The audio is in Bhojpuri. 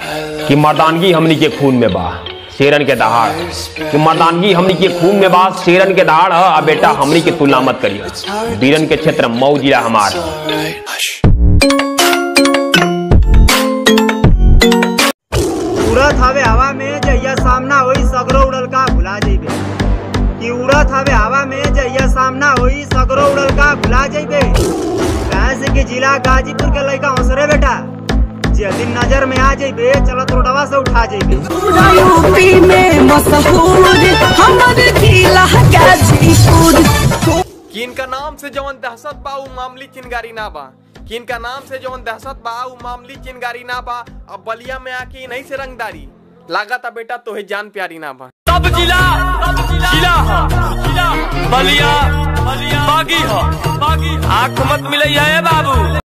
कि मर्दानगी हमनी के खून में बा शेरन के दहाड़ कि मर्दानगी हमनी के खून में बा शेरन के दहाड़ ह आ बेटा हमनी के तुलना मत करिए वीरन के क्षेत्र मऊ जिला हमार उड़त हवे हवा में जइया सामना होई सगरो उड़ल का भुला जइबे कि उड़त हवे हवा में जइया सामना होई सगरो उड़ल का भुला जइबे कहे से कि जिला गाजीपुर के लइका हंसरे बेटा जे दिन नजर में आ जइबे चलत रोडवा से उठा जइबे यूपी में मशहूर हमर जिला गाजीपुर किन का नाम से जवन दहशत बा उ मामली चिनगारी ना बा किन का नाम से जवन दहशत बा उ मामली चिनगारी ना बा अब बलिया में आके नहीं से रंगदारी लागत बेटा तोहे जान प्यारी ना बा सब जिला जिला ह बलिया बागी ह आंख मत मिलैया ए बाबू